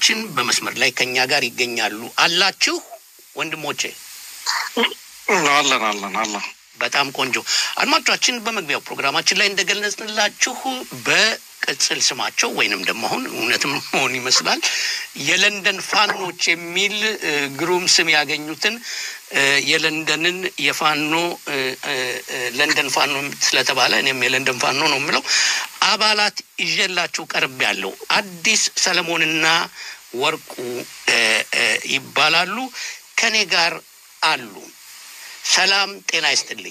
አድማጮቻችን በመስመር ላይ ከኛ ጋር ይገኛሉ። አላችሁ ወንድሞቼ? አለን አለን አለን። በጣም ቆንጆ አድማጮቻችን፣ በመግቢያው ፕሮግራማችን ላይ እንደገለጽንላችሁ በቅጽል ስማቸው ወይንም ደግሞ አሁን እውነትም መሆን ይመስላል የለንደን ፋኖች የሚል እ፣ ግሩም ስም ያገኙትን እ፣ የለንደንን የፋኖ እ፣ እ፣ እ፣ ለንደን ፋኖ ስለተባለ እኔም የለንደን ፋኖ ነው የምለው አባላት ይዤላችሁ ቀርብ ያለው አዲስ ሰለሞንና ወርቁ እ፣ እ፣ ይባላሉ። ከኔ ጋር አሉ። ሰላም ጤና ይስጥልኝ።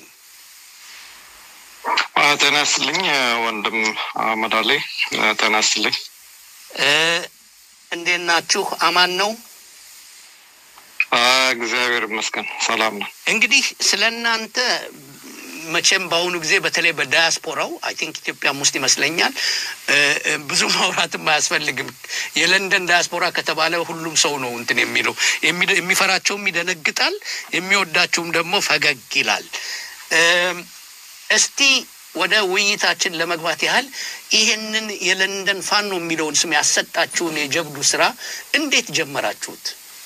አ፣ ጤና ይስጥልኝ ወንድም አህመድ አሊ። አ፣ ጤና ይስጥልኝ። እ፣ እንዴት ናችሁ? አማን ነው? አ፣ እግዚአብሔር ይመስገን ሰላም ነው። እንግዲህ ስለ እናንተ መቼም በአሁኑ ጊዜ በተለይ በዳያስፖራው አይ ቲንክ ኢትዮጵያም ውስጥ ይመስለኛል እ፣ እ፣ ብዙ ማውራትም አያስፈልግም። የለንደን ዳያስፖራ ከተባለ ሁሉም ሰው ነው እንትን የሚለው የሚደ- የሚፈራቸውም ይደነግጣል፣ የሚወዳቸውም ደግሞ ፈገግ ይላል። እም፣ እስቲ ወደ ውይይታችን ለመግባት ያህል ይሄንን የለንደን ፋኖ የሚለውን ስም ያሰጣችሁን የጀብዱ ስራ እንዴት ጀመራችሁት?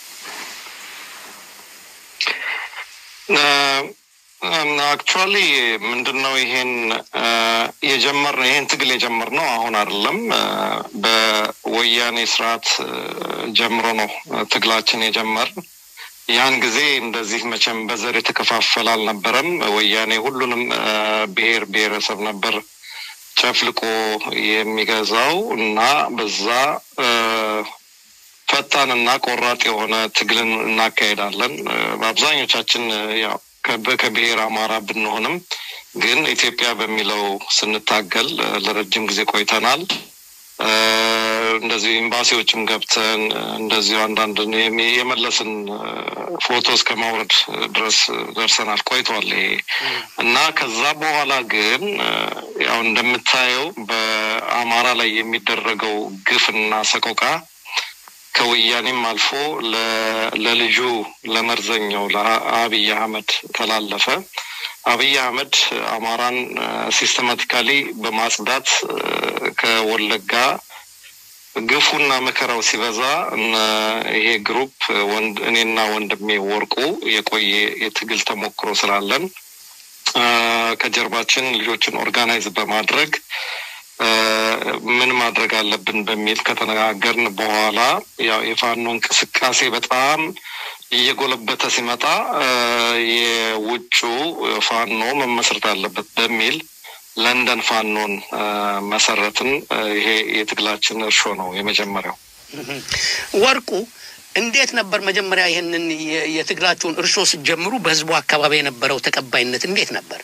አክቹዋሊ ምንድን ነው ይሄን አ፣ የጀመርነው ይሄን ትግል የጀመርነው አሁን አይደለም። አ፣ በወያኔ ስርዓት አ፣ ጀምሮ ነው አ፣ ትግላችን የጀመር ያን ጊዜ እንደዚህ መቼም በዘር የተከፋፈለ አልነበረም። ወያኔ ሁሉንም አ፣ ብሔር ብሔረሰብ ነበር ጨፍልቆ የሚገዛው እና በዛ አ፣ ፈጣንና ቆራጥ የሆነ ትግልን እናካሄዳለን። አ፣ በአብዛኞቻችን አ፣ ያው ከበ- ከብሔር አማራ ብንሆንም ግን ኢትዮጵያ በሚለው ስንታገል አ፣ ለረጅም ጊዜ ቆይተናል። አ፣ እንደዚሁ ኤምባሲዎችም ገብተን አ፣ እንደዚሁ አንዳንድ የሚ- የመለስን አ፣ ፎቶ እስከ ማውረድ ድረስ ደርሰናል። ቆይቷል ይሄ እና ከዛ በኋላ ግን አ፣ ያው እንደምታየው በአማራ ላይ የሚደረገው ግፍና ሰቆቃ ከወያኔም አልፎ ለ- ለልጁ ለመርዘኛው ለአብይ አህመድ ተላለፈ። አብይ አህመድ አማራን ሲስተማቲካሊ በማጽዳት አ፣ ከወለጋ ግፉና መከራው ሲበዛ እነ ይሄ ግሩፕ ወንድ እኔና ወንድሜ ወርቁ የቆየ የትግል ተሞክሮ ስላለን አ፣ ከጀርባችን ልጆችን ኦርጋናይዝ በማድረግ አ፣ ምን ማድረግ አለብን በሚል ከተነጋገርን በኋላ ያው የፋኖ እንቅስቃሴ በጣም እየጎለበተ ሲመጣ አ፣ የውጩ ፋኖ መመስረት አለበት በሚል ለንደን ፋኖን አ፣ መሰረትን። አ፣ ይሄ የትግላችን እርሾ ነው የመጀመሪያው። ወርቁ እንዴት ነበር መጀመሪያ ይህንን የ- የትግላችሁን እርሾ ስትጀምሩ በህዝቡ አካባቢ የነበረው ተቀባይነት እንዴት ነበር?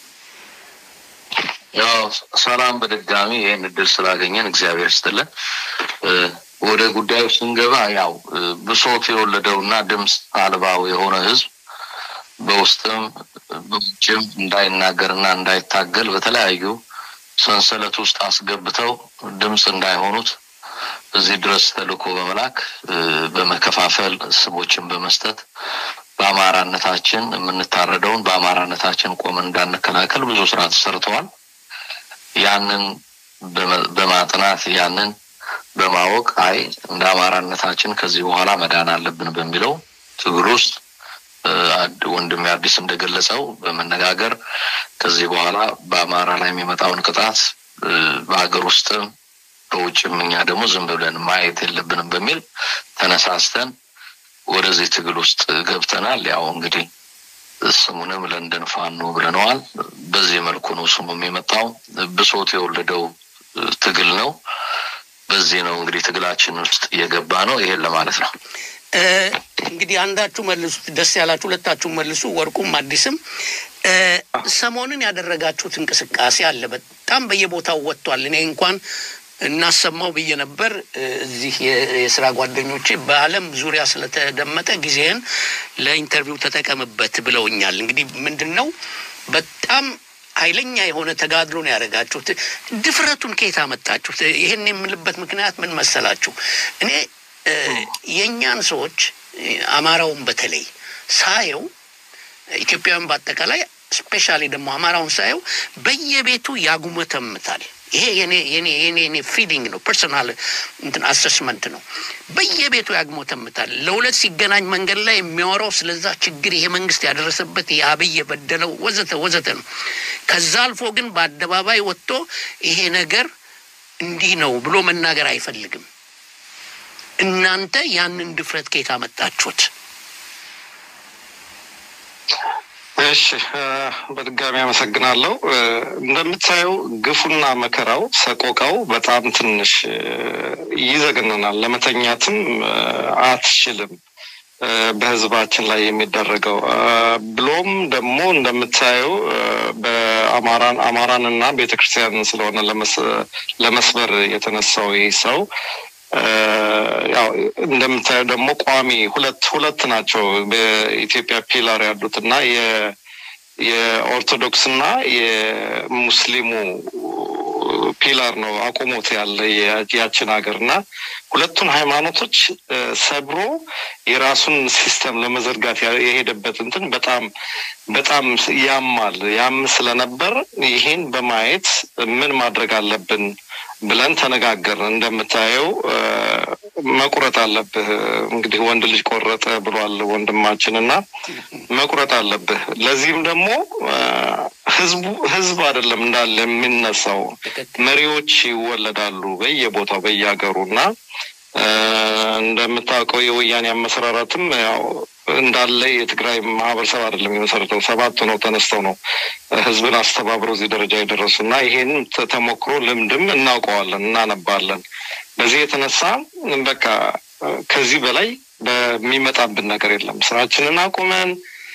ያው ሰላም በድጋሚ ይህን እድል ስላገኘን እግዚአብሔር ይስጥልን። እ፣ ወደ ጉዳዩ ስንገባ ያው እ፣ ብሶት የወለደውና ድምፅ አልባው የሆነ ህዝብ በውስጥም በውጭም እንዳይናገርና እንዳይታገል በተለያዩ ሰንሰለት ውስጥ አስገብተው ድምፅ እንዳይሆኑት እዚህ ድረስ ተልእኮ በመላክ እ፣ በመከፋፈል ስሞችን በመስጠት በአማራነታችን የምንታረደውን በአማራነታችን ቆመን እንዳንከላከል ብዙ ስራ ተሰርተዋል። ያንን በመ- በማጥናት ያንን በማወቅ አይ እንደ አማራነታችን ከዚህ በኋላ መዳን አለብን በሚለው ትግል ውስጥ እ፣ አድ- ወንድሜ አዲስ እንደገለጸው በመነጋገር ከዚህ በኋላ በአማራ ላይ የሚመጣውን ቅጣት እ፣ በሀገር ውስጥም በውጭም እኛ ደግሞ ዝም ብለን ማየት የለብንም በሚል ተነሳስተን ወደዚህ ትግል ውስጥ ገብተናል። ያው እንግዲህ ስሙንም ለንደን ፋኖ ብለነዋል። በዚህ መልኩ ነው ስሙም የመጣው። ብሶት የወለደው እ፣ ትግል ነው። በዚህ ነው እንግዲህ ትግላችን ውስጥ እየገባ ነው። ይሄን ለማለት ነው። እ፣ እንግዲህ አንዳችሁ መልሱት፣ ደስ ያላችሁ ሁለታችሁ መልሱ። ወርቁም አዲስም እ፣ ሰሞኑን ያደረጋችሁት እንቅስቃሴ አለ። በጣም በየቦታው ወጥቷል። እኔ እንኳን እናሰማው ብዬ ነበር። እ፣ እዚህ የ- የስራ ጓደኞቼ በዓለም ዙሪያ ስለተደመጠ ጊዜህን ለኢንተርቪው ተጠቀምበት ብለውኛል። እንግዲህ ምንድን ነው በጣም ኃይለኛ የሆነ ተጋድሎ ነው ያደረጋችሁት። ድፍረቱን ከየት አመጣችሁት? ይህን የምልበት ምክንያት ምን መሰላችሁ? እኔ እ፣ የእኛን ሰዎች እ፣ አማራውን በተለይ ሳየው ኢትዮጵያውያን በአጠቃላይ ስፔሻሊ ደግሞ አማራውን ሳየው በየቤቱ ያጉመተምታል። ይሄ የኔ የኔ የኔ የኔ ፊሊንግ ነው፣ ፐርሰናል እንትን አሰስመንት ነው። በየቤቱ ያግሞተምታል። ለሁለት ሲገናኝ መንገድ ላይ የሚያወራው ስለዛ ችግር ይሄ መንግስት ያደረሰበት ይሄ አብይ የበደለው ወዘተ ወዘተ ነው። ከዛ አልፎ ግን በአደባባይ ወጥቶ ይሄ ነገር እንዲህ ነው ብሎ መናገር አይፈልግም። እናንተ ያንን ድፍረት ከየት አመጣችሁት? እሺ በድጋሚ አመሰግናለሁ። እንደምታየው ግፉና መከራው ሰቆቃው በጣም ትንሽ ይዘግንናል። ለመተኛትም አትችልም። በህዝባችን ላይ የሚደረገው ብሎም ደግሞ እንደምታየው በአማራን አማራንና ቤተክርስቲያንን ስለሆነ ለመስበር የተነሳው ይህ ሰው ያው እንደምታየው ደግሞ ቋሚ ሁለት ሁለት ናቸው በኢትዮጵያ ፒላር ያሉት እና የኦርቶዶክስና የሙስሊሙ ፒላር ነው አቁሞት ያለ ያችን ሀገር እና ሁለቱን ሃይማኖቶች ሰብሮ የራሱን ሲስተም ለመዘርጋት የሄደበት እንትን በጣም በጣም ያማል። ያም ስለነበር ይህን በማየት ምን ማድረግ አለብን ብለን ተነጋገር። እንደምታየው መቁረጥ አለብህ እንግዲህ ወንድ ልጅ ቆረጠ ብሏል ወንድማችን እና መቁረጥ አለብህ። ለዚህም ደግሞ ህዝቡ ህዝብ አይደለም እንዳለ የሚነሳው መሪዎች ይወለዳሉ በየቦታው በየሀገሩ እና እንደምታውቀው የወያኔ አመሰራራትም ያው እንዳለ የትግራይ ማህበረሰብ አይደለም የመሰረተው ሰባት ነው ተነስተው ነው ህዝብን አስተባብረው እዚህ ደረጃ የደረሱ እና ይሄን ተሞክሮ ልምድም እናውቀዋለን እናነባለን። በዚህ የተነሳ በቃ ከዚህ በላይ በሚመጣብን ነገር የለም። ስራችንን አቁመን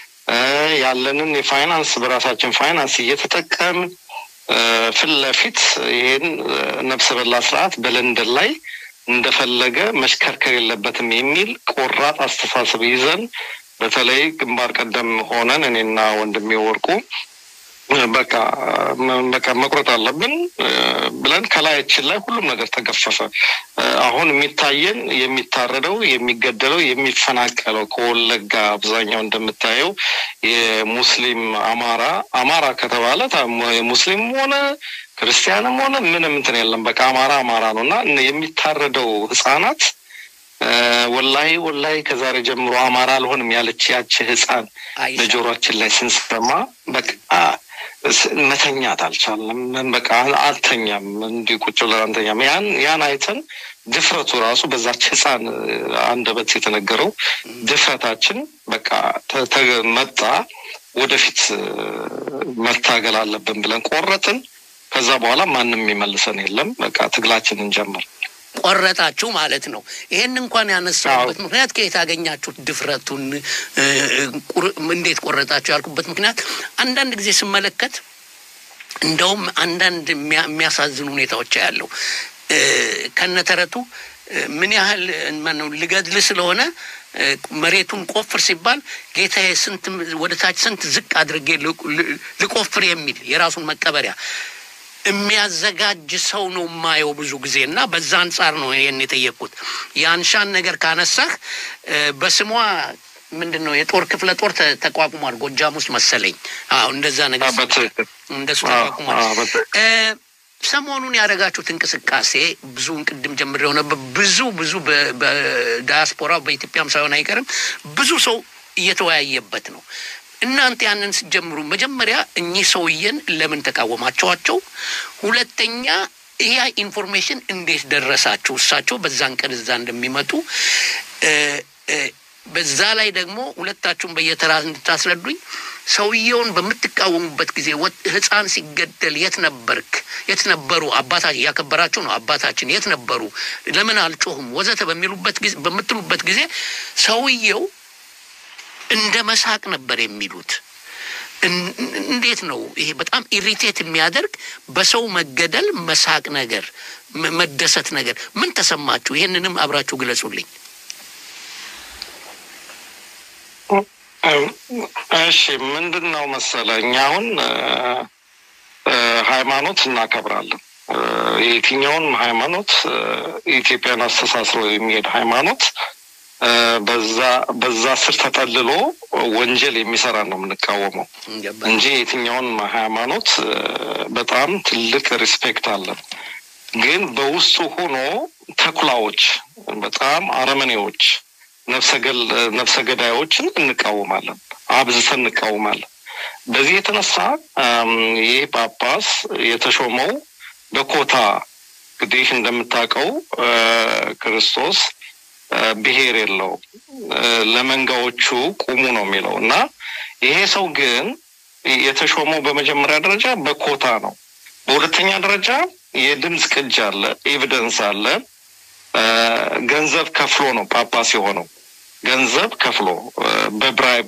ያለንን የፋይናንስ በራሳችን ፋይናንስ እየተጠቀምን ፊት ለፊት ይሄን ነፍሰ በላ ስርዓት በለንደን ላይ እንደፈለገ መሽከርከር የለበትም የሚል ቆራጥ አስተሳሰብ ይዘን በተለይ ግንባር ቀደም ሆነን እኔና ወንድሜ ወርቁ በቃ በቃ መቁረጥ አለብን ብለን ከላያችን ላይ ሁሉም ነገር ተገፈፈ። አሁን የሚታየን የሚታረደው፣ የሚገደለው፣ የሚፈናቀለው ከወለጋ አብዛኛው እንደምታየው የሙስሊም አማራ አማራ ከተባለ ሙስሊም ሆነ ክርስቲያንም ሆነ ምንም እንትን የለም። በቃ አማራ አማራ ነው እና የሚታረደው ህጻናት ወላሂ ወላሂ ከዛሬ ጀምሮ አማራ አልሆንም ያለች ያች ህፃን በጆሮችን ላይ ስንሰማ በቃ መተኛት አልቻለም። በቃ አልተኛም፣ እንዲህ ቁጭ ብለን አንተኛም። ያን ያን አይተን ድፍረቱ ራሱ በዛች ህፃን አንደበት የተነገረው ድፍረታችን በቃ መጣ። ወደፊት መታገል አለብን ብለን ቆረጥን። ከዛ በኋላ ማንም የሚመልሰን የለም። በቃ ትግላችንን ጀመር። ቆረጣችሁ ማለት ነው። ይሄን እንኳን ያነሳሁበት ምክንያት ከየት ያገኛችሁት ድፍረቱን እንዴት ቆረጣችሁ ያልኩበት ምክንያት አንዳንድ ጊዜ ስመለከት እንደውም አንዳንድ የሚያሳዝኑ ሁኔታዎች ያለው ከነተረቱ ምን ያህል ማነው ልገድል ስለሆነ መሬቱን ቆፍር ሲባል ጌታዬ ስንት ወደ ታች ስንት ዝቅ አድርጌ ልቆፍር የሚል የራሱን መቀበሪያ የሚያዘጋጅ ሰው ነው የማየው ብዙ ጊዜ እና በዛ አንጻር ነው ይህን የጠየቅኩት። የአንሻን ነገር ካነሳህ በስሟ ምንድን ነው የጦር ክፍለ ጦር ተቋቁሟል ጎጃም ውስጥ መሰለኝ። አዎ እንደዛ ነገር እንደሱ ተቋቁሟል። ሰሞኑን ያደረጋችሁት እንቅስቃሴ ብዙውን ቅድም ጀምሬው ነበር። ብዙ ብዙ በዳያስፖራ በኢትዮጵያም ሳይሆን አይቀርም ብዙ ሰው እየተወያየበት ነው። እናንተ ያንን ስትጀምሩ መጀመሪያ እኚህ ሰውዬን ለምን ተቃወማቸዋቸው? ሁለተኛ ይህ ኢንፎርሜሽን እንዴት ደረሳችሁ? እሳቸው በዛን ቀን እዛ እንደሚመጡ በዛ ላይ ደግሞ ሁለታችሁም በየተራ እንድታስረዱኝ ሰውየውን በምትቃወሙበት ጊዜ ሕፃን ሲገደል የት ነበርክ? የት ነበሩ? አባታችን እያከበራችሁ ነው። አባታችን የት ነበሩ? ለምን አልጮሁም? ወዘተ በሚሉበት ጊዜ በምትሉበት ጊዜ ሰውየው እንደ መሳቅ ነበር የሚሉት። እንዴት ነው ይሄ? በጣም ኢሪቴት የሚያደርግ በሰው መገደል መሳቅ ነገር፣ መደሰት ነገር። ምን ተሰማችሁ? ይህንንም አብራችሁ ግለጹልኝ። እሺ ምንድን ነው መሰለህ፣ እኛ አሁን ሃይማኖት እናከብራለን። የትኛውንም ሃይማኖት ኢትዮጵያን አስተሳስሮ የሚሄድ ሃይማኖት በዛ በዛ ስር ተጠልሎ ወንጀል የሚሰራ ነው የምንቃወመው እንጂ የትኛውን ሃይማኖት በጣም ትልቅ ሪስፔክት አለን። ግን በውስጡ ሆኖ ተኩላዎች፣ በጣም አረመኔዎች፣ ነፍሰ ገዳዮችን እንቃወማለን፣ አብዝተን እንቃወማለን። በዚህ የተነሳ ይህ ጳጳስ የተሾመው በኮታ እንግዲህ እንደምታውቀው ክርስቶስ ብሔር የለውም ለመንጋዎቹ ቁሙ ነው የሚለው እና ይሄ ሰው ግን የተሾመው በመጀመሪያ ደረጃ በኮታ ነው። በሁለተኛ ደረጃ የድምፅ ቅጅ አለ፣ ኤቪደንስ አለ። ገንዘብ ከፍሎ ነው ጳጳስ የሆነው። ገንዘብ ከፍሎ በብራይብ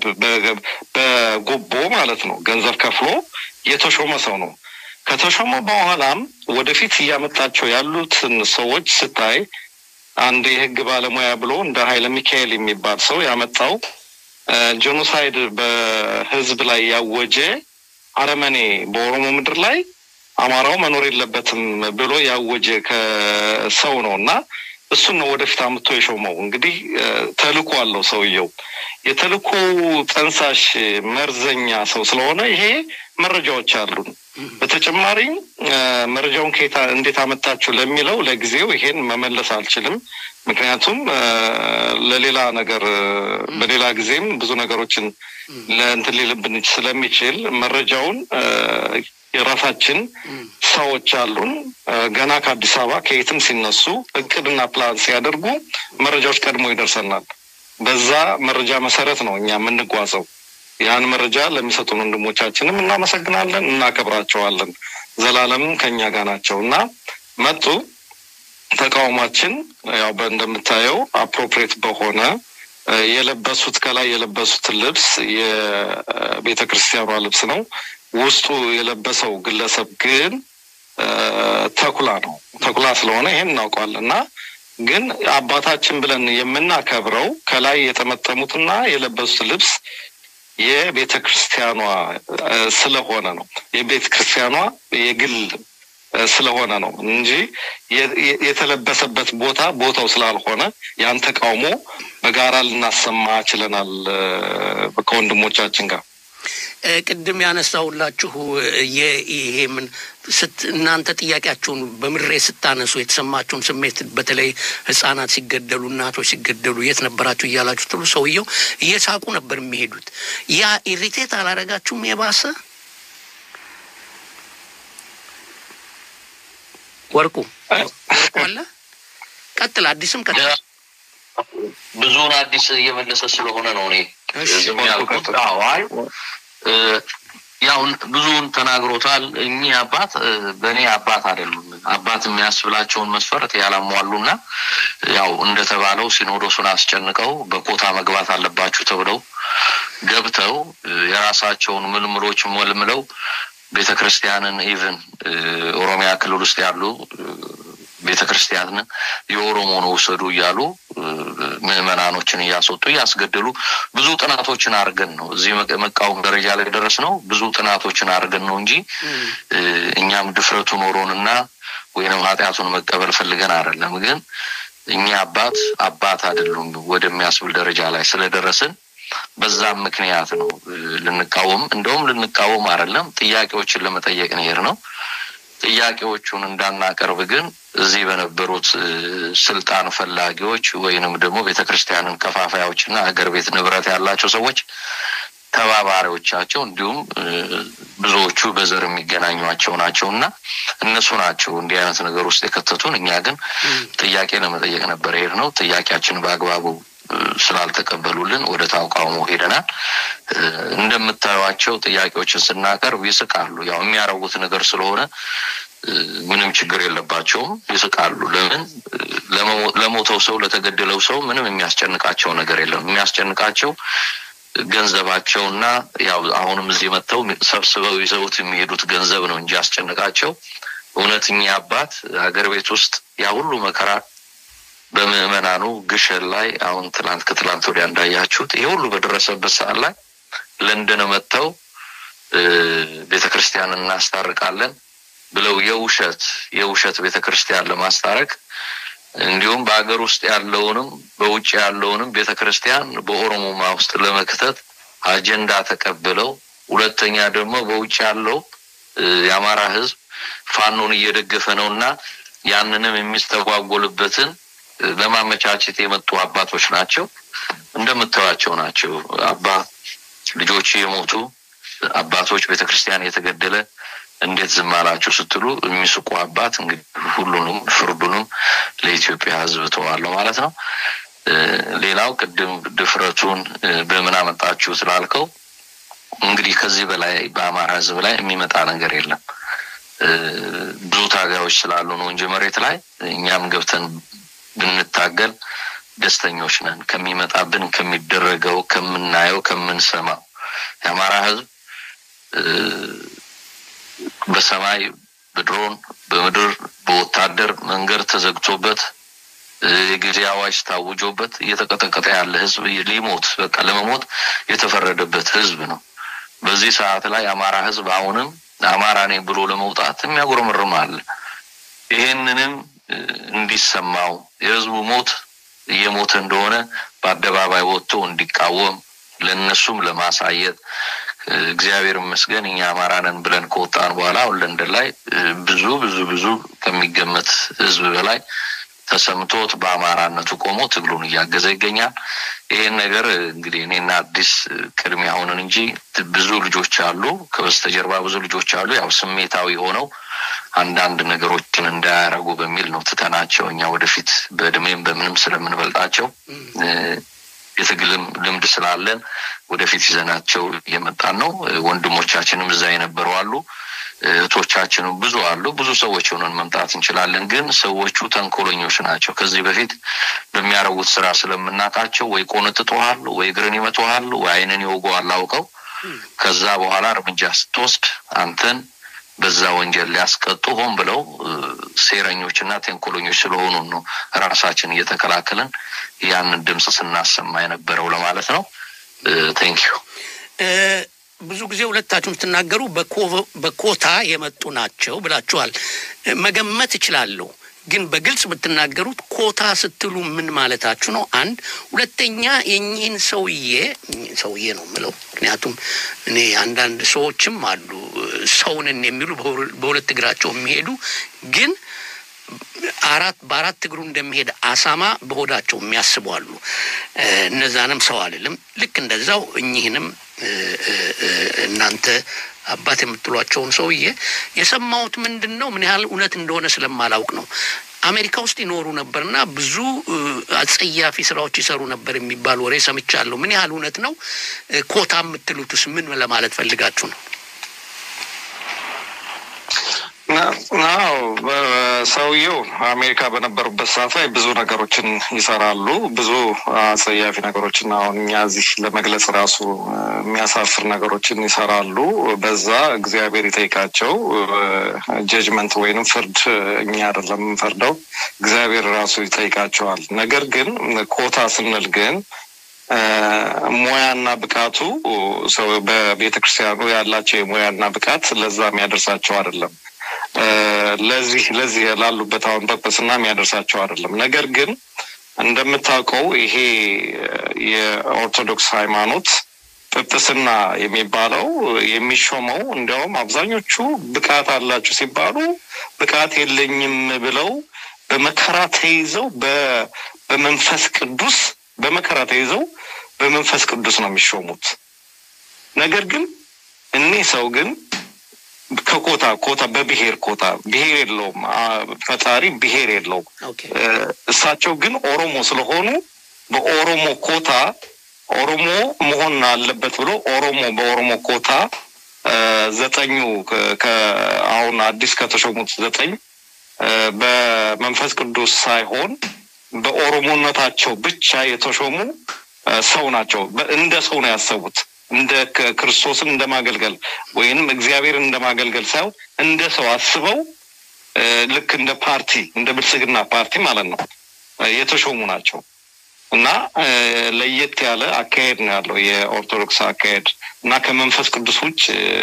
በጉቦ ማለት ነው። ገንዘብ ከፍሎ የተሾመ ሰው ነው። ከተሾመ በኋላም ወደፊት እያመጣቸው ያሉትን ሰዎች ስታይ አንድ የህግ ባለሙያ ብሎ እንደ ኃይለ ሚካኤል የሚባል ሰው ያመጣው ጄኖሳይድ በህዝብ ላይ ያወጀ አረመኔ በኦሮሞ ምድር ላይ አማራው መኖር የለበትም ብሎ ያወጀ ከሰው ነው እና እሱን ነው ወደፊት አምጥቶ የሾመው። እንግዲህ ተልኮ አለው ሰውየው። የተልኮ ጠንሳሽ መርዘኛ ሰው ስለሆነ ይሄ መረጃዎች አሉን። በተጨማሪ መረጃውን ከየት እንዴት አመጣችሁ ለሚለው ለጊዜው ይሄን መመለስ አልችልም። ምክንያቱም ለሌላ ነገር በሌላ ጊዜም ብዙ ነገሮችን ለእንትን ሊልብን ስለሚችል መረጃውን የራሳችን ሰዎች አሉን። ገና ከአዲስ አበባ ከየትም ሲነሱ እቅድና ፕላን ሲያደርጉ መረጃዎች ቀድሞ ይደርሰናል። በዛ መረጃ መሰረት ነው እኛ የምንጓዘው። ያን መረጃ ለሚሰጡን ወንድሞቻችንም እናመሰግናለን፣ እናከብራቸዋለን። ዘላለምም ከኛ ጋር ናቸው እና መጡ። ተቃውሟችን ያው እንደምታየው አፕሮፕሬት በሆነ የለበሱት ከላይ የለበሱት ልብስ የቤተ ክርስቲያኗ ልብስ ነው። ውስጡ የለበሰው ግለሰብ ግን ተኩላ ነው። ተኩላ ስለሆነ ይሄን እናውቀዋለን እና ግን አባታችን ብለን የምናከብረው ከላይ የጠመጠሙትና የለበሱት ልብስ የቤተ ክርስቲያኗ ስለሆነ ነው። የቤተ ክርስቲያኗ የግል ስለሆነ ነው እንጂ የተለበሰበት ቦታ ቦታው ስላልሆነ ያን ተቃውሞ በጋራ ልናሰማ ችለናል ከወንድሞቻችን ጋር። ቅድም ያነሳሁላችሁ ይሄ ምን እናንተ ጥያቄያችሁን በምሬ ስታነሱ የተሰማችሁን ስሜት በተለይ ሕጻናት ሲገደሉ እናቶች ሲገደሉ የት ነበራችሁ እያላችሁ ትሉ ሰውየው እየሳቁ ነበር የሚሄዱት። ያ ኢሪቴት አላረጋችሁም? የባሰ ወርቁ ወርቁ አለ ቀጥል፣ አዲስም ቀጥል። ብዙውን አዲስ እየመለሰ ስለሆነ ነው እኔ የሚያልኩት። አይ ያው ብዙውን ተናግሮታል። እኚህ አባት በእኔ አባት አይደሉም። አባት የሚያስብላቸውን መስፈርት ያላሟሉና ያው እንደተባለው ሲኖዶሱን አስጨንቀው በኮታ መግባት አለባችሁ ተብለው ገብተው የራሳቸውን ምልምሎች መልምለው ቤተ ክርስቲያንን ኢቭን ኦሮሚያ ክልል ውስጥ ያሉ ቤተ ክርስቲያንን የኦሮሞን ውሰዱ እያሉ ምዕመናኖችን እያስወጡ እያስገደሉ ብዙ ጥናቶችን አድርገን ነው እዚህ መቃወም ደረጃ ላይ ደረስ ነው። ብዙ ጥናቶችን አድርገን ነው እንጂ እኛም ድፍረቱ ኖሮንና ወይንም ኃጢአቱን መቀበል ፈልገን አይደለም። ግን እኛ አባት አባት አይደሉም ወደሚያስብል ደረጃ ላይ ስለደረስን በዛም ምክንያት ነው ልንቃወም እንደውም ልንቃወም አይደለም ጥያቄዎችን ለመጠየቅ ነው ነው ጥያቄዎቹን እንዳናቀርብ ግን እዚህ በነበሩት ስልጣን ፈላጊዎች ወይንም ደግሞ ቤተ ክርስቲያንን ከፋፋዮችና ሀገር ቤት ንብረት ያላቸው ሰዎች ተባባሪዎቻቸው እንዲሁም ብዙዎቹ በዘር የሚገናኟቸው ናቸው እና እነሱ ናቸው እንዲህ አይነት ነገር ውስጥ የከተቱን። እኛ ግን ጥያቄ ለመጠየቅ ነበር ሄድ ነው። ጥያቄያችን በአግባቡ ስላልተቀበሉልን ወደ ተቃውሞ ሄደናል። እንደምታዩቸው ጥያቄዎችን ስናቀርብ ይስቃሉ። ያው የሚያረጉት ነገር ስለሆነ ምንም ችግር የለባቸውም፣ ይስቃሉ። ለምን ለሞተው ሰው ለተገደለው ሰው ምንም የሚያስጨንቃቸው ነገር የለም። የሚያስጨንቃቸው ገንዘባቸውና ያው አሁንም እዚህ መጥተው ሰብስበው ይዘውት የሚሄዱት ገንዘብ ነው እንጂ ያስጨንቃቸው እውነተኛ አባት ሀገር ቤት ውስጥ ያ ሁሉ መከራ በምዕመናኑ ግሸን ላይ አሁን ትላንት ከትላንት ወዲያ እንዳያችሁት ይሄ ሁሉ በደረሰበት ሰዓት ላይ ለንደን መጥተው ቤተ ክርስቲያን እናስታርቃለን ብለው የውሸት የውሸት ቤተ ክርስቲያን ለማስታረቅ እንዲሁም በሀገር ውስጥ ያለውንም በውጭ ያለውንም ቤተ ክርስቲያን በኦሮሞማ ውስጥ ለመክተት አጀንዳ ተቀብለው፣ ሁለተኛ ደግሞ በውጭ ያለው የአማራ ህዝብ ፋኖን እየደገፈ ነው እና ያንንም የሚስተጓጎልበትን ለማመቻቸት የመጡ አባቶች ናቸው። እንደምታዩቸው ናቸው። አባ ልጆች የሞቱ አባቶች ቤተ ክርስቲያን የተገደለ እንዴት ዝም አላችሁ ስትሉ የሚስቁ አባት እንግዲህ ሁሉንም ፍርዱንም ለኢትዮጵያ ህዝብ ተዋለሁ ማለት ነው። ሌላው ቅድም ድፍረቱን በምን አመጣችሁ ስላልከው እንግዲህ ከዚህ በላይ በአማራ ህዝብ ላይ የሚመጣ ነገር የለም። ብዙ ታጋዮች ስላሉ ነው እንጂ መሬት ላይ እኛም ገብተን ብንታገል ደስተኞች ነን። ከሚመጣብን ከሚደረገው፣ ከምናየው፣ ከምንሰማው የአማራ ህዝብ በሰማይ በድሮን በምድር በወታደር መንገድ ተዘግቶበት የጊዜ አዋጅ ታውጆበት እየተቀጠቀጠ ያለ ህዝብ ሊሞት በቃ ለመሞት የተፈረደበት ህዝብ ነው። በዚህ ሰዓት ላይ የአማራ ህዝብ አሁንም አማራ ነኝ ብሎ ለመውጣት የሚያጉረመርም አለ። ይሄንንም እንዲሰማው የህዝቡ ሞት እየሞተ እንደሆነ በአደባባይ ወጥቶ እንዲቃወም ለእነሱም ለማሳየት እግዚአብሔር ይመስገን እኛ አማራ ነን ብለን ከወጣን በኋላ አሁን ለንደን ላይ ብዙ ብዙ ብዙ ከሚገመት ህዝብ በላይ ተሰምቶት በአማራነቱ ቆሞ ትግሉን እያገዘ ይገኛል። ይህን ነገር እንግዲህ እኔና አዲስ ቅድሚያ ሆንን እንጂ ብዙ ልጆች አሉ፣ ከበስተጀርባ ብዙ ልጆች አሉ። ያው ስሜታዊ ሆነው አንዳንድ ነገሮችን እንዳያረጉ በሚል ነው ትተናቸው እኛ ወደፊት በእድሜም በምንም ስለምንበልጣቸው የትግልም ልምድ ስላለን ወደፊት ይዘናቸው እየመጣን ነው። ወንድሞቻችንም እዛ የነበሩ አሉ። እህቶቻችንም ብዙ አሉ። ብዙ ሰዎች ሆነን መምጣት እንችላለን። ግን ሰዎቹ ተንኮለኞች ናቸው። ከዚህ በፊት በሚያረጉት ስራ ስለምናውቃቸው ወይ ቆንጥጦሃል፣ ወይ እግርን ይመቶሃል፣ ወይ አይንን ይወጉሃል አውቀው ከዛ በኋላ እርምጃ ስትወስድ አንተን በዛ ወንጀል ሊያስቀጡ ሆን ብለው ሴረኞች እና ተንኮለኞች ስለሆኑ ነው ራሳችን እየተከላከልን ያንን ድምፅ ስናሰማ የነበረው ለማለት ነው። ቴንኪዩ ብዙ ጊዜ ሁለታችሁም ስትናገሩ በኮታ የመጡ ናቸው ብላችኋል። መገመት እችላለሁ፣ ግን በግልጽ ብትናገሩት ኮታ ስትሉ ምን ማለታችሁ ነው? አንድ ሁለተኛ፣ የኚህን ሰውዬ ሰውዬ ነው የምለው ምክንያቱም እኔ አንዳንድ ሰዎችም አሉ ሰውንን የሚሉ በሁለት እግራቸው የሚሄዱ ግን አራት በአራት እግሩ እንደሚሄድ አሳማ በሆዳቸው የሚያስቡ አሉ። እነዛንም ሰው አልልም። ልክ እንደዛው እኚህንም እናንተ አባት የምትሏቸውን ሰውዬ የሰማሁት ምንድን ነው ምን ያህል እውነት እንደሆነ ስለማላውቅ ነው። አሜሪካ ውስጥ ይኖሩ ነበርና ብዙ አጸያፊ ስራዎች ይሰሩ ነበር የሚባል ወሬ ሰምቻለሁ። ምን ያህል እውነት ነው? ኮታ የምትሉትስ ምን ለማለት ፈልጋችሁ ነው? አዎ ሰውየው አሜሪካ በነበሩበት ሰዓት ላይ ብዙ ነገሮችን ይሰራሉ። ብዙ አጸያፊ ነገሮችን አሁን እኛ እዚህ ለመግለጽ ራሱ የሚያሳፍር ነገሮችን ይሰራሉ። በዛ እግዚአብሔር ይጠይቃቸው። ጀጅመንት ወይንም ፍርድ እኛ አይደለም የምንፈርደው፣ እግዚአብሔር ራሱ ይጠይቃቸዋል። ነገር ግን ኮታ ስንል ግን ሙያና ብቃቱ ሰው በቤተ ክርስቲያኑ ያላቸው የሙያና ብቃት ለዛ የሚያደርሳቸው አይደለም። ለዚህ ለዚህ ላሉበት አሁን ፐርፐስና የሚያደርሳቸው አይደለም። ነገር ግን እንደምታውቀው ይሄ የኦርቶዶክስ ሃይማኖት ጵጵስና የሚባለው የሚሾመው እንዲያውም አብዛኞቹ ብቃት አላቸው ሲባሉ ብቃት የለኝም ብለው በመከራ ተይዘው በመንፈስ ቅዱስ በመከራ ተይዘው በመንፈስ ቅዱስ ነው የሚሾሙት። ነገር ግን እኒህ ሰው ግን ከኮታ ኮታ በብሔር ኮታ ብሔር የለውም። ፈጣሪ ብሔር የለውም። እሳቸው ግን ኦሮሞ ስለሆኑ በኦሮሞ ኮታ ኦሮሞ መሆን አለበት ብሎ ኦሮሞ በኦሮሞ ኮታ ዘጠኙ አሁን አዲስ ከተሾሙት ዘጠኝ በመንፈስ ቅዱስ ሳይሆን በኦሮሞነታቸው ብቻ የተሾሙ ሰው ናቸው። እንደ ሰው ነው ያሰቡት። እንደ ክርስቶስን እንደ ማገልገል ወይንም እግዚአብሔርን እንደ ማገልገል ሳይሆን እንደ ሰው አስበው ልክ እንደ ፓርቲ እንደ ብልጽግና ፓርቲ ማለት ነው የተሾሙ ናቸው እና ለየት ያለ አካሄድ ነው ያለው የኦርቶዶክስ አካሄድ እና ከመንፈስ ቅዱስ ውጭ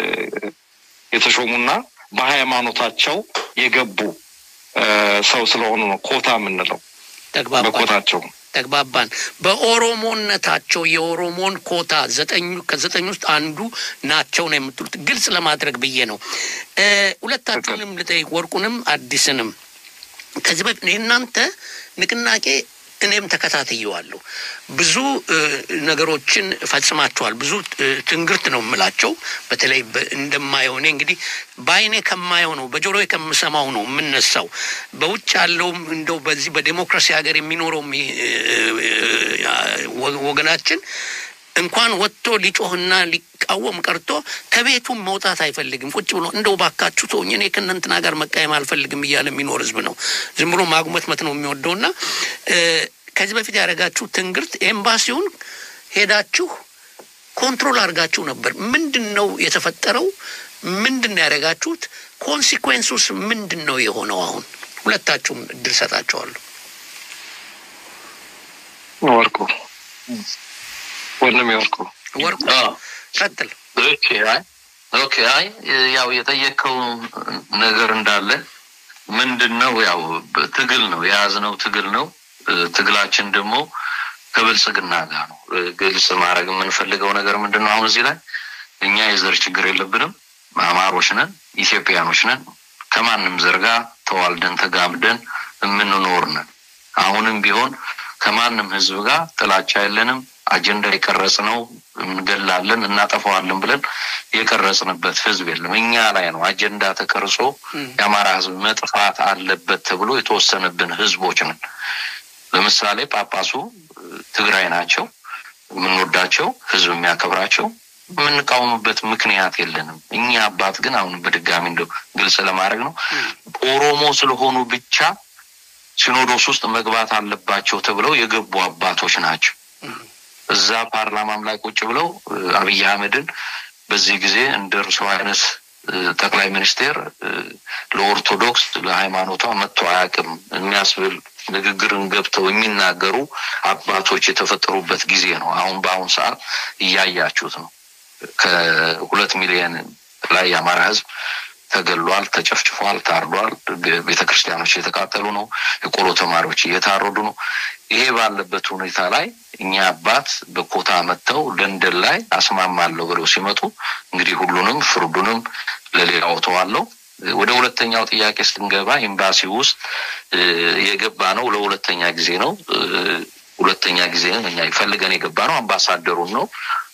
የተሾሙና በሃይማኖታቸው የገቡ ሰው ስለሆኑ ነው ኮታ የምንለው ተግባባን በኮታቸው ተግባባን። በኦሮሞነታቸው የኦሮሞን ኮታ ዘጠኙ ከዘጠኝ ውስጥ አንዱ ናቸው ነው የምትሉት። ግልጽ ለማድረግ ብዬ ነው። እ ሁለታችሁንም ልጠይቅ፣ ወርቁንም አዲስንም ከዚህ በፊት የእናንተ ንቅናቄ እኔም ተከታትየዋለሁ። ብዙ እ ነገሮችን ፈጽማችኋል። ብዙ እ ትንግርት ነው የምላቸው። በተለይ በ- እንደማየው እኔ እንግዲህ በአይኔ ከማየው ነው በጆሮዬ ከምሰማው ነው የምነሳው። በውጭ ያለውም እንደው በዚህ በዴሞክራሲ ሀገር የሚኖረውም እ እ ወ- ወገናችን እንኳን ወጥቶ ሊጮህና ሊቃወም ቀርቶ ከቤቱም መውጣት አይፈልግም። ቁጭ ብሎ እንደው ባካችሁ ተውኝ፣ እኔ ከእናንትና ጋር መቃየም አልፈልግም እያለ የሚኖር ህዝብ ነው። ዝም ብሎ ማጉመትመት ነው የሚወደውና እ ከዚህ በፊት ያደረጋችሁ ትንግርት ኤምባሲውን ሄዳችሁ ኮንትሮል አድርጋችሁ ነበር። ምንድን ነው የተፈጠረው? ምንድን ነው ያደረጋችሁት? ኮንሲኩዌንሱስ ምንድን ነው የሆነው? አሁን ሁለታችሁም እድል ሰጣቸዋለሁ። ወርቁ ወንድም ወርቁ ወርቁ አዎ። ቀጥል። ኦኬ አይ ኦኬ አይ ያው የጠየቀው ነገር እንዳለ ምንድን ነው ያው ትግል ነው የያዝነው ትግል ነው እ፣ ትግላችን ደግሞ ከብልጽግና ጋር ነው እ፣ ግልጽ ማድረግ የምንፈልገው ነገር ምንድን ነው አሁን እዚህ ላይ እኛ የዘር ችግር የለብንም አማሮች ነን ኢትዮጵያኖች ነን ከማንም ዘር ጋር ተዋልደን ተጋምደን የምንኖር ነን አሁንም ቢሆን ከማንም ህዝብ ጋር ጥላቻ የለንም አጀንዳ የቀረጽ ነው እንገላለን እናጠፋዋለን ብለን የቀረጽንበት ህዝብ የለም እኛ ላይ ነው አጀንዳ ተቀርጾ የአማራ ህዝብ መጥፋት አለበት ተብሎ የተወሰነብን ህዝቦች ነን ለምሳሌ ጳጳሱ እ፣ ትግራይ ናቸው የምንወዳቸው ህዝብ የሚያከብራቸው የምንቃወምበት ምክንያት የለንም እኛ አባት ግን አሁን በድጋሚ እንደው ግልጽ ለማድረግ ነው ኦሮሞ ስለሆኑ ብቻ ሲኖዶስ ውስጥ መግባት አለባቸው ተብለው የገቡ አባቶች ናቸው እዛ ፓርላማም ላይ ቁጭ ብለው እ፣ አብይ አህመድን በዚህ ጊዜ እንደ እርሱ አይነት እ፣ ጠቅላይ ሚኒስቴር እ፣ ለኦርቶዶክስ ለሃይማኖቷ መጥቶ አያውቅም የሚያስብል ንግግርን ገብተው የሚናገሩ አባቶች የተፈጠሩበት ጊዜ ነው። አሁን በአሁን ሰዓት እያያችሁት ነው። ከሁለት ሚሊዮን ላይ የአማራ ህዝብ ተገሏል፣ ተጨፍጭፏል፣ ታርዷል። ቤተ ክርስቲያኖች እየተቃጠሉ ነው። የቆሎ ተማሪዎች እየታረዱ ነው። ይሄ ባለበት ሁኔታ ላይ እኛ አባት በኮታ መጥተው ለንደን ላይ አስማማለሁ ብለው ሲመጡ እንግዲህ ሁሉንም ፍርዱንም ለሌላው ተዋለው። ወደ ሁለተኛው ጥያቄ ስንገባ ኤምባሲ ውስጥ እ፣ የገባ ነው ለሁለተኛ ጊዜ ነው። እ፣ ሁለተኛ ጊዜ ነው እኛ ፈልገን የገባ ነው። አምባሳደሩን ነው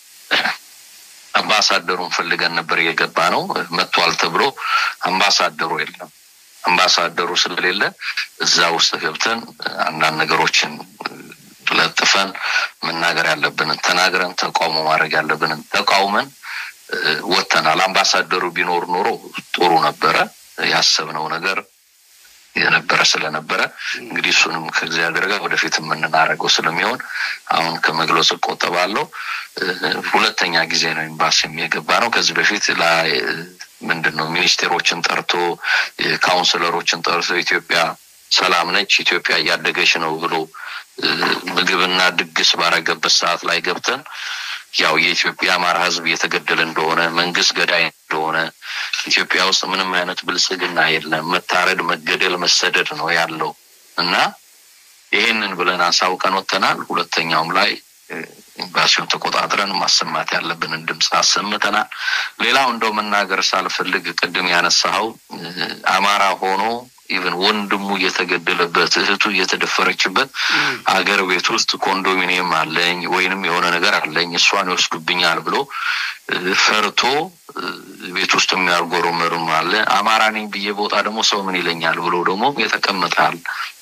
አምባሳደሩን ፈልገን ነበር የገባ ነው። መጥቷል ተብሎ አምባሳደሩ የለም። አምባሳደሩ ስለሌለ እዛ ውስጥ ገብተን አንዳንድ ነገሮችን ለጥፈን መናገር ያለብንን ተናግረን ተቃውሞ ማድረግ ያለብንን ተቃውመን እ፣ ወጥተናል። አምባሳደሩ ቢኖር ኖሮ ጥሩ ነበረ። ያሰብነው ነገር የነበረ ስለነበረ እንግዲህ እሱንም ከእግዚአብሔር ጋር ወደፊት የምንናረገው ስለሚሆን አሁን ከመግለጽ እቆጠባለሁ። እ፣ ሁለተኛ ጊዜ ነው ኤምባሲም የገባ ነው። ከዚህ በፊት ላይ እ፣ ምንድን ነው ሚኒስቴሮችን ጠርቶ እ፣ ካውንስለሮችን ጠርቶ ኢትዮጵያ ሰላም ነች፣ ኢትዮጵያ እያደገች ነው ብሎ እ፣ ምግብና ድግስ ባረገበት ሰዓት ላይ ገብተን ያው የኢትዮጵያ አማራ ሕዝብ እየተገደለ እንደሆነ መንግስት ገዳይ እንደሆነ ኢትዮጵያ ውስጥ ምንም አይነት ብልጽግና የለም፣ መታረድ፣ መገደል፣ መሰደድ ነው ያለው እና ይሄንን ብለን አሳውቀን ወጥተናል። ሁለተኛውም ላይ እ፣ ኤምባሲውን ተቆጣጥረን ማሰማት ያለብንን ድምፅ አሰምተናል። ሌላው እንደው መናገር ሳልፈልግ ቅድም ያነሳኸው እ፣ አማራ ሆኖ ኢቨን ወንድሙ እየተገደለበት እህቱ እየተደፈረችበት አገር ቤት ውስጥ ኮንዶሚኒየም አለኝ ወይንም የሆነ ነገር አለኝ እሷን ይወስዱብኛል ብሎ እ፣ ፈርቶ እ፣ ቤት ውስጥ የሚያጎረምርም አለ። አማራ ነኝ ብዬ በወጣ ደግሞ ሰው ምን ይለኛል ብሎ ደግሞ የተቀመጣል።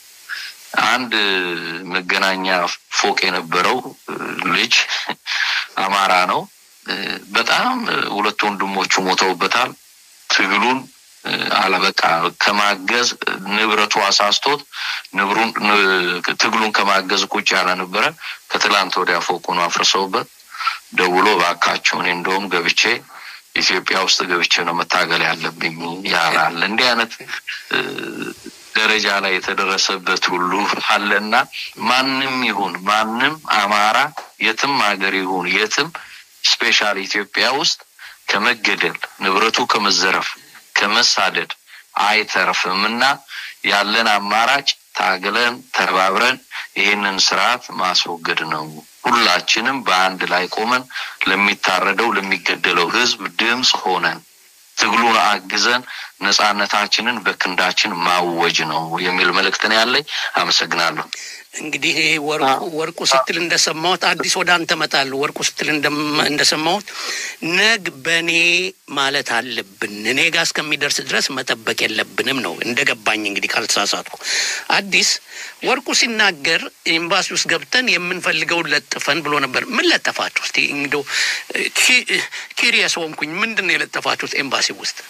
አንድ መገናኛ ፎቅ የነበረው እ፣ ልጅ አማራ ነው። እ፣ በጣም እ፣ ሁለት ወንድሞቹ ሞተውበታል። ትግሉን እ፣ አለበቃ ከማገዝ እ፣ ንብረቱ አሳስቶት ንብሩን ን- ትግሉን ከማገዝ ቁጭ ያለ ነበረ። ከትላንት ወዲያ ፎቁን አፍርሰውበት ደውሎ እባካችሁ እኔ እንደውም ገብቼ ኢትዮጵያ ውስጥ ገብቼ ነው መታገል ያለብኝ ያላል። እንዲህ አይነት እ፣ ደረጃ ላይ የተደረሰበት ሁሉ አለና ማንም ይሁን ማንም አማራ የትም ሀገር ይሁን የትም ስፔሻል ኢትዮጵያ ውስጥ ከመገደል ንብረቱ ከመዘረፍ ከመሳደድ አይተርፍም እና ያለን አማራጭ ታግለን ተባብረን ይህንን ስርዓት ማስወገድ ነው። ሁላችንም በአንድ ላይ ቆመን ለሚታረደው ለሚገደለው ህዝብ ድምፅ ሆነን ትግሉን አግዘን ነጻነታችንን በክንዳችን ማወጅ ነው የሚል መልእክት ነው ያለኝ። አመሰግናለሁ። እንግዲህ ወርቁ ወርቁ ስትል እንደሰማሁት አዲስ ወደ አንተ እመጣለሁ። ወርቁ ስትል እንደም- እንደሰማሁት ነግ በእኔ ማለት አለብን እኔ ጋር እስከሚደርስ ድረስ መጠበቅ የለብንም ነው እንደገባኝ። እንግዲህ ካልተሳሳትኩ አዲስ ወርቁ ሲናገር ኤምባሲ ውስጥ ገብተን የምንፈልገውን ለጥፈን ብሎ ነበር። ምን ለጠፋችሁ? እስቲ እንግዲህ ኪሪየስ ሆንኩኝ። ምንድን ነው የለጠፋችሁት ኤምባሲ ውስጥ?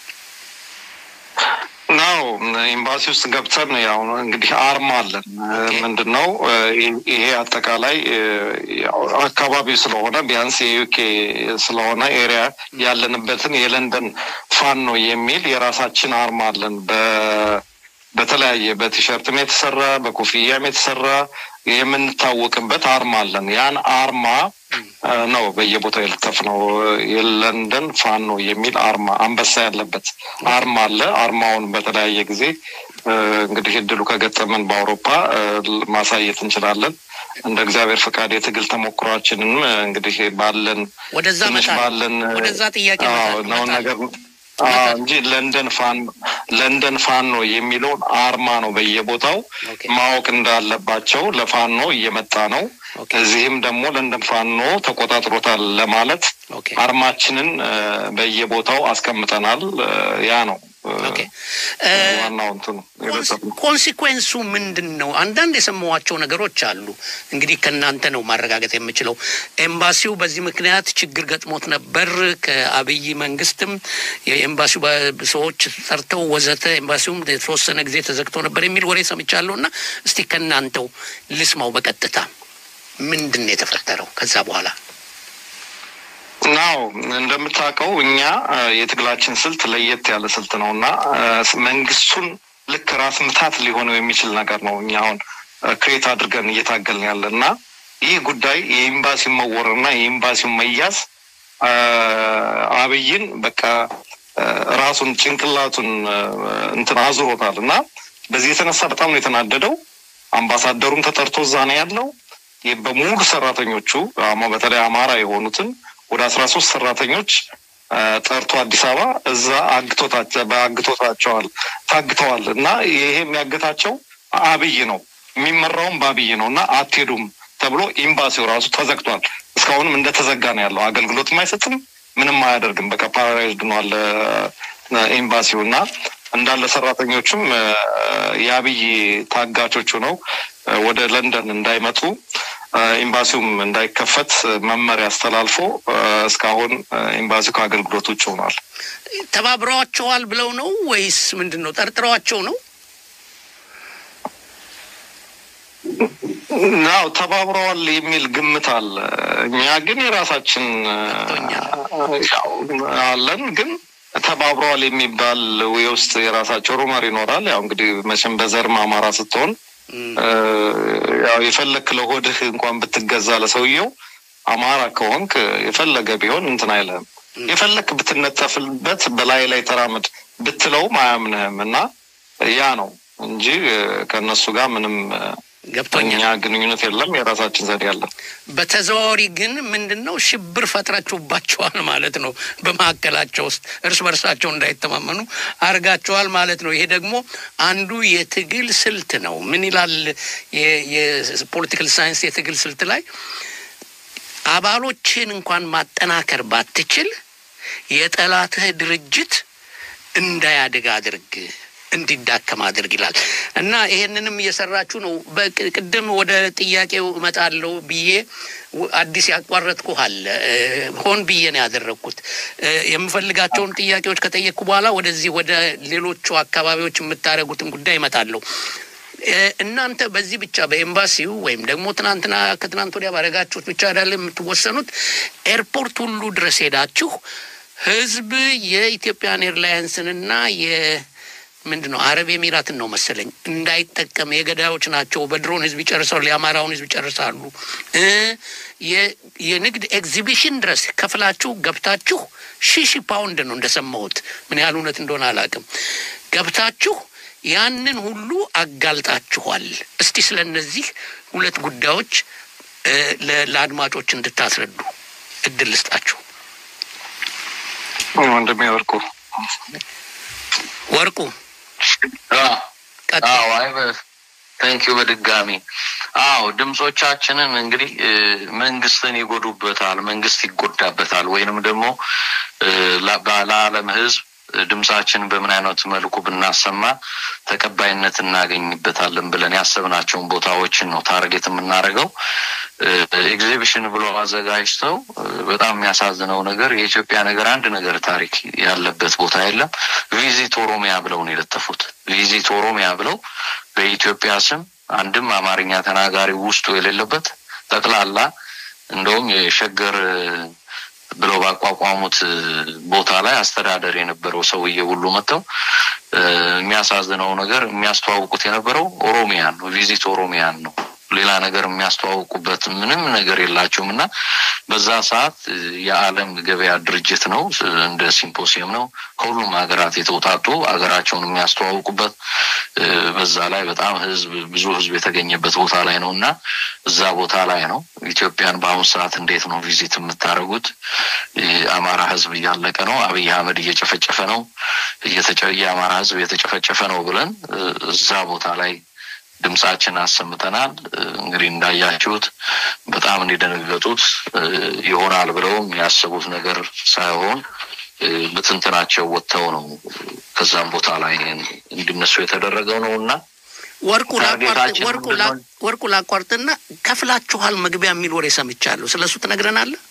ናው ኤምባሲ ውስጥ ገብተን ያው እንግዲህ አርማ አለን። ምንድን ነው ይሄ አጠቃላይ ያው አካባቢው ስለሆነ ቢያንስ የዩኬ ስለሆነ ኤሪያ ያለንበትን የለንደን ፋኖ የሚል የራሳችን አርማ አለን። በ- በተለያየ በቲሸርትም የተሰራ በኮፍያም የተሰራ የምንታወቅበት አርማ አለን። ያን አርማ አ፣ ነው በየቦታው የለጠፍነው። የለንደን ፋኖ የሚል አርማ አንበሳ ያለበት አርማ አለ። አርማውን በተለያየ ጊዜ አ፣ እንግዲህ እድሉ ከገጠመን በአውሮፓ አ፣ ማሳየት እንችላለን። እንደ እግዚአብሔር ፈቃድ የትግል ተሞክሯችንን አ፣ እንግዲህ ባለን ወደዛ ትንሽ እመጣለሁ። ባለን ወደዛ ጥያቄ አዎ፣ እመጣለሁ። ነው ነገር አዎ፣ እንጂ ለንደን ፋኖ ለንደን ፋኖ የሚለውን አርማ ነው በየቦታው ኦኬ። ማወቅ እንዳለባቸው ለፋኖ እየመጣ ነው። ኦኬ። እዚህም ደግሞ ለንደን ፋኖ ተቆጣጥሮታል ለማለት ኦኬ። አርማችንን አ፣ በየቦታው አስቀምጠናል። አ፣ ያ ነው አ፣ ኦኬ። ዋናው እንትኑ የበዛብን ኮንሲኩዌንሱ ምንድን ነው? አንዳንድ የሰማኋቸው ነገሮች አሉ። እንግዲህ ከእናንተ ነው ማረጋገጥ የምችለው። ኤምባሲው በዚህ ምክንያት ችግር ገጥሞት ነበር። ከአብይ መንግስትም የኤምባሲው በ- ሰዎች ጠርተው ወዘተ፣ ኤምባሲውም የተወሰነ ጊዜ ተዘግቶ ነበር የሚል ወሬ ሰምቻለሁ። እና እስቲ ከእናንተው ልስማው በቀጥታ ምንድን ነው የተፈጠረው ከዛ በኋላ? ናው እንደምታውቀው እኛ አ፣ የትግላችን ስልት ለየት ያለ ስልት ነው እና አ፣ መንግስቱን ልክ ራስ ምታት ሊሆነው የሚችል ነገር ነው። እኛ አሁን ክሬት አድርገን እየታገልን ያለ እና ይህ ጉዳይ የኤምባሲው መወረርና የኤምባሲው መያዝ አ፣ አብይን በቃ አ፣ ራሱን ጭንቅላቱን አ፣ እንትን አዙሮታል እና በዚህ የተነሳ በጣም ነው የተናደደው። አምባሳደሩም ተጠርቶ እዛ ነው ያለው። ይህ በሙሉ ሰራተኞቹ አማ- በተለይ አማራ የሆኑትን ወደ አስራ ሶስት ሰራተኞች አ፣ ጠርቶ አዲስ አበባ እዛ አግቶታቸ- በአግቶታቸዋል ታግተዋል እና ይሄ የሚያግታቸው አብይ ነው የሚመራውም በአብይ ነው እና አትሄዱም ተብሎ ኤምባሲው ራሱ ተዘግቷል። እስካሁንም እንደተዘጋ ነው ያለው። አገልግሎትም አይሰጥም፣ ምንም አያደርግም። በቃ ፓራላይዝድ ሆኗል አ፣ ኤምባሲው እና እንዳለ ሰራተኞቹም አ፣ የአብይ ታጋቾቹ ነው ወደ ለንደን እንዳይመጡ አ፣ ኤምባሲውም እንዳይከፈት መመሪያ አስተላልፎ አ፣ እስካሁን አ፣ ኤምባሲው ከአገልግሎት ውጭ ሆኗል። ተባብረዋቸዋል ብለው ነው ወይስ ምንድን ነው? ጠርጥረዋቸው ነው? ናው ተባብረዋል የሚል ግምት አለ። እኛ ግን የራሳችን ያው አለን፣ ግን ተባብረዋል የሚባል የውስጥ የራሳቸው ሩመር ይኖራል። ያው እንግዲህ መቼም በዘርም አማራ ስትሆን እ፣ ያው የፈለክ ለሆድህ እንኳን ብትገዛ ለሰውየው አማራ ከሆንክ የፈለገ ቢሆን እንትን አይልህም። የፈለክ ብትነጠፍበት በላይ ላይ ተራመድ ብትለውም አያምንህም እና ያ ነው እንጂ እ፣ ከእነሱ ጋር ምንም እ፣ ገብቶኛል። እኛ ግንኙነት የለም። የራሳችን ዘዴ አለን። በተዘዋዋሪ ግን ምንድን ነው ሽብር ፈጥራችሁባቸዋል ማለት ነው። በመካከላቸው ውስጥ እርስ በርሳቸው እንዳይተማመኑ አርጋቸዋል ማለት ነው። ይሄ ደግሞ አንዱ የትግል ስልት ነው። ምን ይላል የ- የፖለቲካል ሳይንስ የትግል ስልት ላይ አባሎችን እንኳን ማጠናከር ባትችል የጠላትህ ድርጅት እንዳያድግ አድርግ እንዲዳከም አድርግ ይላል እና ይሄንንም እየሰራችሁ ነው። በቅ- ቅድም ወደ ጥያቄው እመጣለሁ ብዬ w- አዲስ ያቋረጥኩህ አለ እ፣ ሆን ብዬ ነው ያደረግኩት። እ፣ የምፈልጋቸውን ጥያቄዎች ከጠየቅኩ በኋላ ወደዚህ ወደ ሌሎቹ አካባቢዎች የምታደርጉትን ጉዳይ እመጣለሁ። እ፣ እናንተ በዚህ ብቻ በኤምባሲው ወይም ደግሞ ትናንትና ከትናንት ወዲያ ባደረጋችሁት ብቻ አይደል የምትወሰኑት። ኤርፖርት ሁሉ ድረስ ሄዳችሁ ህዝብ የኢትዮጵያን ኤርላይንስንና የ ምንድን ነው አረብ ኤሚራትን ነው መሰለኝ እንዳይጠቀም የገዳዮች ናቸው፣ በድሮን ህዝብ ይጨርሳሉ፣ የአማራውን ህዝብ ይጨርሳሉ። እ የ- የንግድ ኤግዚቢሽን ድረስ ከፍላችሁ ገብታችሁ ሺህ ሺህ ፓውንድ ነው እንደሰማሁት፣ ምን ያህል እውነት እንደሆነ አላውቅም። ገብታችሁ ያንን ሁሉ አጋልጣችኋል። እስቲ ስለ እነዚህ ሁለት ጉዳዮች እ፣ ለ- ለአድማጮች እንድታስረዱ እድል ልስጣችሁ። ወንድሜ ወርቁ ወርቁ አዎ ቀጥል። አዎ አይ ታንኪዩ በድጋሚ አዎ ድምጾቻችንን እንግዲህ እ፣ መንግስትን ይጎዱበታል መንግስት ይጎዳበታል ወይንም ደግሞ እ፣ ላ- ባ- ለዓለም ህዝብ እ፣ ድምጻችንን በምን አይነት መልኩ ብናሰማ ተቀባይነት እናገኝበታለን ብለን ያሰብናቸውን ቦታዎችን ነው ታርጌት የምናደርገው እ፣ ኤግዚቢሽን ብሎ አዘጋጅተው እ፣ በጣም የሚያሳዝነው ነገር የኢትዮጵያ ነገር አንድ ነገር ታሪክ ያለበት ቦታ የለም ቪዚት ኦሮሚያ ብለው ነው የለጠፉት ቪዚት ኦሮሚያ ብለው በኢትዮጵያ ስም አንድም አማርኛ ተናጋሪ ውስጡ የሌለበት ጠቅላላ እንደውም የሸገር እ፣ ብለው ባቋቋሙት እ፣ ቦታ ላይ አስተዳደር የነበረው ሰውዬ ሁሉ መጥተው እ፣ የሚያሳዝነው ነገር የሚያስተዋውቁት የነበረው ኦሮሚያን ነው ቪዚት ኦሮሚያን ነው ሌላ ነገር የሚያስተዋውቁበት ምንም ነገር የላቸውም እና በዛ ሰዓት እ፣ የዓለም ገበያ ድርጅት ነው ስ- እንደ ሲምፖሲየም ነው ከሁሉም ሀገራት የተውጣጡ ሀገራቸውን የሚያስተዋውቁበት እ፣ በዛ ላይ በጣም ህዝብ ብዙ ህዝብ የተገኘበት ቦታ ላይ ነው እና እዛ ቦታ ላይ ነው ኢትዮጵያን በአሁኑ ሰዓት እንዴት ነው ቪዚት የምታደርጉት? የአማራ ህዝብ እያለቀ ነው፣ አብይ አህመድ እየጨፈጨፈ ነው፣ እየተጨ- የአማራ ህዝብ እየተጨፈጨፈ ነው ብለን እ፣ እዛ ቦታ ላይ ድምጻችን አሰምተናል። እ፣ እንግዲህ እንዳያችሁት በጣም እንደደነገጡት እ፣ ይሆናል ብለው የሚያስቡት ነገር ሳይሆን እ፣ ብትንትናቸው ወጥተው ነው ከዛም ቦታ ላይ እንዲነሱ የተደረገው ነው እና ወርቁ ላቋርጥ ታርጌታችን ወርቁ ምንድን ላ- ነው? ወርቁ ላቋርጥና ከፍላችኋል መግቢያ የሚል ወሬ ሰምቻለሁ። ስለ እሱ ትነግረናለህ?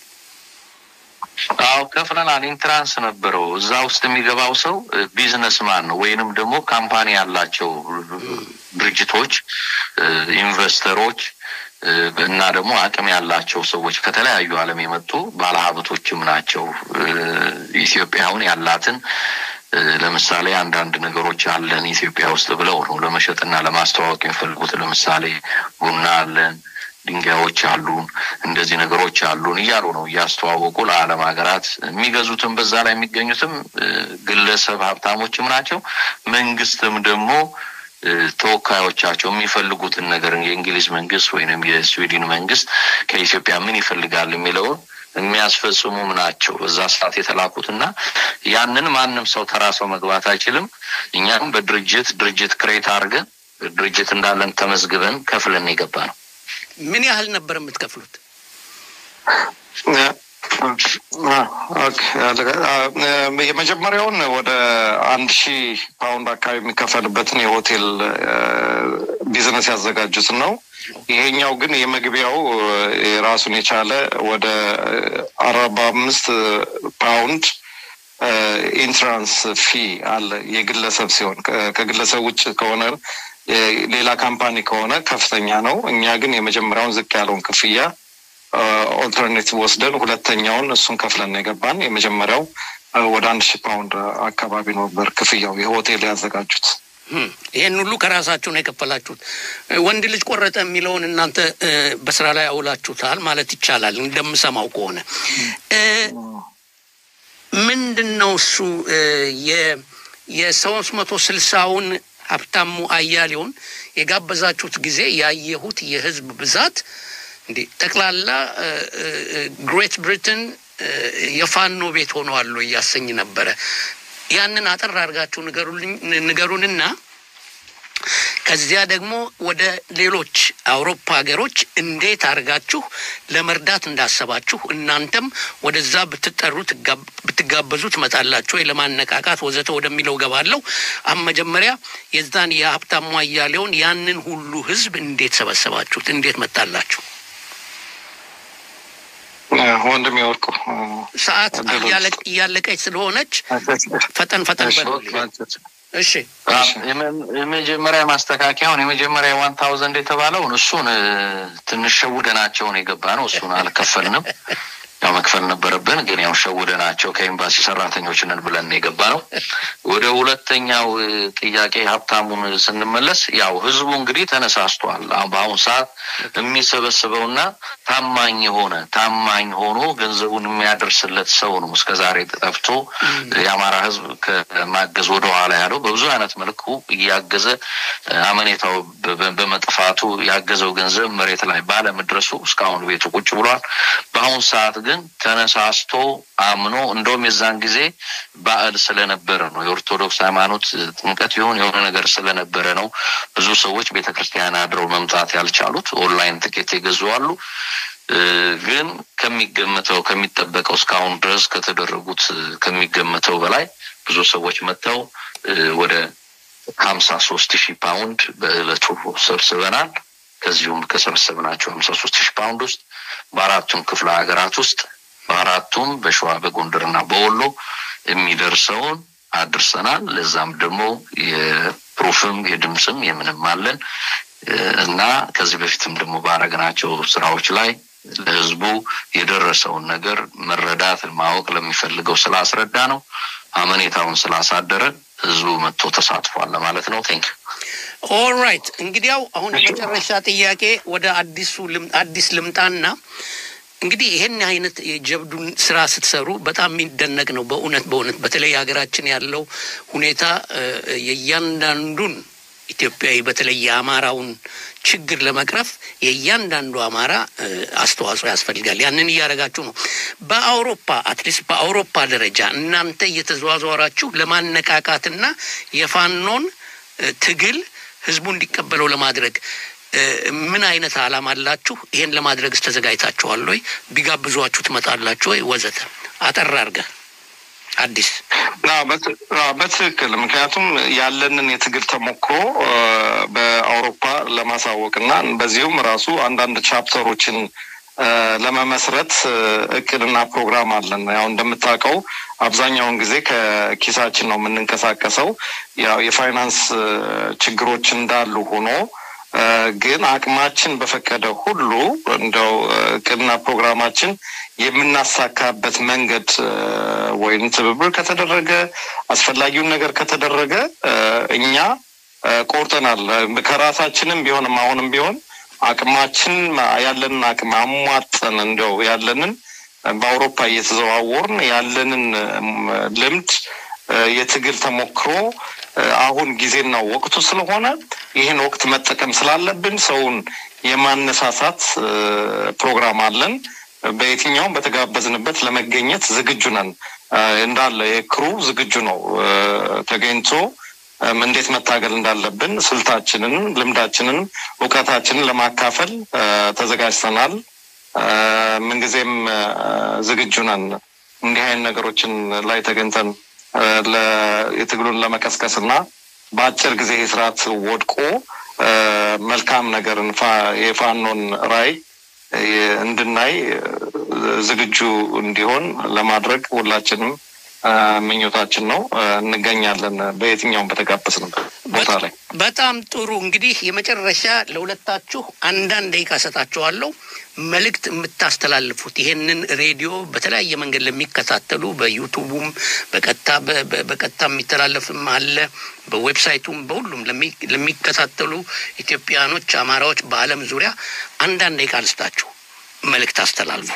አዎ ከፍለናል። ኢንትራንስ ነበረው። እዛ ውስጥ የሚገባው ሰው ቢዝነስማን ነው ወይንም ደግሞ ካምፓኒ ያላቸው ድርጅቶች፣ እ፣ ኢንቨስተሮች እ፣ እና ደግሞ አቅም ያላቸው ሰዎች ከተለያዩ ዓለም የመጡ ባለሀብቶችም ናቸው። እ፣ ኢትዮጵያውን ያላትን እ፣ ለምሳሌ አንዳንድ ነገሮች አለን ኢትዮጵያ ውስጥ ብለው ነው ለመሸጥና ለማስተዋወቅ የሚፈልጉት። ለምሳሌ ቡና አለን ድንጋዮች አሉን፣ እንደዚህ ነገሮች አሉን እያሉ ነው እያስተዋወቁ ለዓለም ሀገራት የሚገዙትም በዛ ላይ የሚገኙትም እ፣ ግለሰብ ሀብታሞችም ናቸው። መንግስትም ደግሞ እ፣ ተወካዮቻቸው የሚፈልጉትን ነገር የእንግሊዝ መንግስት ወይንም የስዊድን መንግስት ከኢትዮጵያ ምን ይፈልጋል የሚለውን የሚያስፈጽሙም ናቸው በዛ ሰዓት የተላኩት እና ያንን ማንም ሰው ተራ ሰው መግባት አይችልም። እኛም በድርጅት ድርጅት ክሬት አድርገን ድርጅት እንዳለን ተመዝግበን ከፍለን የገባ ነው። ምን ያህል ነበር የምትከፍሉት? ኦኬ፣ አ- የመጀመሪያውን ወደ አንድ ሺህ ፓውንድ አካባቢ የሚከፈልበትን የሆቴል አ፣ ቢዝነስ ያዘጋጁት ነው። ይሄኛው ግን የመግቢያው አ፣ የራሱን የቻለ ወደ አርባ አምስት ፓውንድ አ፣ ኢንትራንስ ፊ አለ። የግለሰብ ሲሆን ከ- ከግለሰብ ውጭ ከሆነ የ- ሌላ ካምፓኒ ከሆነ ከፍተኛ ነው። እኛ ግን የመጀመሪያውን ዝቅ ያለውን ክፍያ ኦልተርኔቲቭ ወስደን ሁለተኛውን እሱን ከፍለን ነው የገባን። የመጀመሪያው አ፣ ወደ አንድ ሺህ ፓውንድ አካባቢ ነበር ክፍያው የሆቴል ያዘጋጁት። ህም፣ ይሄን ሁሉ ከራሳችሁ ነው የከፈላችሁት። እ፣ ወንድ ልጅ ቆረጠ የሚለውን እናንተ እ፣ በስራ ላይ አውላችሁታል ማለት ይቻላል እንደምሰማው ከሆነ እ፣ ምንድን ነው እሱ እ፣ የ የሶስት መቶ ስልሳውን ሀብታሙ አያሌውን የጋበዛችሁት ጊዜ ያየሁት የህዝብ ብዛት እንዴ ጠቅላላ እ፣ እ፣ ግሬት ብሪትን እ፣ የፋኖ ቤት ሆነዋል ወይ እያሰኝ ነበረ። ያንን አጠር አድርጋችሁ ንገሩልኝ ንገሩንና ከዚያ ደግሞ ወደ ሌሎች አውሮፓ ሀገሮች እንዴት አድርጋችሁ ለመርዳት እንዳሰባችሁ እናንተም ወደዛ ብትጠሩ ትጋ- ብትጋበዙ ትመጣላችሁ ወይ ለማነቃቃት ወዘተ ወደሚለው ገባለሁ። አሁን መጀመሪያ የዛን የሀብታሙ አያሌውን ያንን ሁሉ ህዝብ እንዴት ሰበሰባችሁት? እንዴት መጣላችሁ? አ፣ ወንድም የወርቁ ሰዓት እድሉን እያለቅ- እያለቀች ስለሆነች ፈጠን ፈጠን በሉልኝ። እሺ የመ- የመጀመሪያ ማስተካከያውን የመጀመሪያ ዋን ታውዘንድ የተባለውን እሱን እ፣ ትንሽ ሸውደናቸውን የገባ ነው። እሱን አልከፈልንም። መክፈል ነበረብን። ግን ያው ሸውደናቸው ከኤምባሲ ሰራተኞች ነን ብለን የገባ ነው። ወደ ሁለተኛው ጥያቄ ሀብታሙን ስንመለስ ያው ህዝቡ እንግዲህ ተነሳስቷል። በአሁኑ ሰዓት የሚሰበስበውና ታማኝ የሆነ ታማኝ ሆኖ ገንዘቡን የሚያደርስለት ሰው ነው እስከዛሬ ጠፍቶ የአማራ ህዝብ ከማገዝ ወደኋላ ያለው በብዙ አይነት መልኩ እያገዘ አመኔታው በመጥፋቱ ያገዘው ገንዘብ መሬት ላይ ባለመድረሱ እስካሁን ቤቱ ቁጭ ብሏል። በአሁኑ ሰዓት ግን ተነሳስቶ አምኖ እንደውም የዛን ጊዜ በዓል ስለነበረ ነው የኦርቶዶክስ ሃይማኖት ጥምቀት ይሁን የሆነ ነገር ስለነበረ ነው ብዙ ሰዎች ቤተ ክርስቲያን አድረው መምጣት ያልቻሉት። ኦንላይን ትኬት የገዙ አሉ። ግን ከሚገመተው ከሚጠበቀው እስካሁን ድረስ ከተደረጉት ከሚገመተው በላይ ብዙ ሰዎች መጥተው ወደ ሀምሳ ሶስት ሺህ ፓውንድ በእለቱ ሰብስበናል። ከዚሁም ከሰበሰብናቸው ሀምሳ ሶስት ሺህ ፓውንድ ውስጥ በአራቱም ክፍለ ሀገራት ውስጥ በአራቱም በሸዋ በጎንደርና በወሎ የሚደርሰውን አድርሰናል። ለዛም ደግሞ የፕሩፍም የድምፅም የምንም አለን እና ከዚህ በፊትም ደግሞ ባረግናቸው ስራዎች ላይ ለህዝቡ የደረሰውን ነገር መረዳት ማወቅ ለሚፈልገው ስላስረዳ ነው አመኔታውን ስላሳደረ ህዝቡ መጥቶ ተሳትፏል ለማለት ነው። ቴንክ ኦልራይት እንግዲያው አሁን የመጨረሻ ጥያቄ ወደ አዲሱ አዲስ ልምጣና እንግዲህ ይህን አይነት የጀብዱን ስራ ስትሰሩ በጣም የሚደነቅ ነው። በእውነት በእውነት በተለይ ሀገራችን ያለው ሁኔታ የእያንዳንዱን ኢትዮጵያዊ በተለይ የአማራውን ችግር ለመቅረፍ የእያንዳንዱ አማራ አስተዋጽኦ ያስፈልጋል። ያንን እያደረጋችሁ ነው። በአውሮፓ አትሊስት በአውሮፓ ደረጃ እናንተ እየተዘዋዘዋራችሁ ለማነቃቃትና የፋኖን ትግል ህዝቡ እንዲቀበለው ለማድረግ ምን አይነት አላማ አላችሁ? ይሄን ለማድረግስ ተዘጋጅታችኋል ወይ? ቢጋብዟችሁ ትመጣላችሁ ወይ? ወዘተ አጠር አድርገህ አዲስ በትክክል ምክንያቱም ያለንን የትግል ተሞክሮ በአውሮፓ ለማሳወቅ እና በዚሁም ራሱ አንዳንድ ቻፕተሮችን ለመመስረት እቅድና ፕሮግራም አለን። ያው እንደምታውቀው አብዛኛውን ጊዜ ከኪሳችን ነው የምንንቀሳቀሰው። ያው የፋይናንስ ችግሮች እንዳሉ ሆኖ ግን አቅማችን በፈቀደ ሁሉ እንደው እቅድና ፕሮግራማችን የምናሳካበት መንገድ ወይም ትብብር ከተደረገ አስፈላጊውን ነገር ከተደረገ እኛ ቆርጠናል። ከራሳችንም ቢሆንም አሁንም ቢሆን አቅማችን ያለንን አቅም አሟጠን እንደው ያለንን በአውሮፓ እየተዘዋወርን ያለንን ልምድ የትግል ተሞክሮ አሁን ጊዜና ወቅቱ ስለሆነ ይህን ወቅት መጠቀም ስላለብን ሰውን የማነሳሳት ፕሮግራም አለን። በየትኛውም በተጋበዝንበት ለመገኘት ዝግጁ ነን። እንዳለ የክሩ ዝግጁ ነው ተገኝቶ እንዴት መታገል እንዳለብን ስልታችንን፣ ልምዳችንን፣ እውቀታችንን ለማካፈል ተዘጋጅተናል። ምንጊዜም ዝግጁ ነን። እንዲህ አይነት ነገሮችን ላይ ተገኝተን የትግሉን ለመቀስቀስ እና በአጭር ጊዜ ስርዓት ወድቆ መልካም ነገርን የፋኖን ራዕይ እንድናይ ዝግጁ እንዲሆን ለማድረግ ሁላችንም ምኞታችን ነው። እንገኛለን በየትኛውም በተጋበዝንበት ቦታ ላይ። በጣም ጥሩ። እንግዲህ የመጨረሻ ለሁለታችሁ አንዳንድ ደቂቃ እሰጣችኋለሁ። መልእክት የምታስተላልፉት ይሄንን ሬዲዮ በተለያየ መንገድ ለሚከታተሉ በዩቱቡም በቀጥታ በቀጥታ የሚተላለፍም አለ በዌብሳይቱም በሁሉም ለሚከታተሉ ኢትዮጵያኖች፣ አማራዎች በዓለም ዙሪያ አንዳንድ ደቂቃ ልስጣችሁ። መልእክት አስተላልፉ።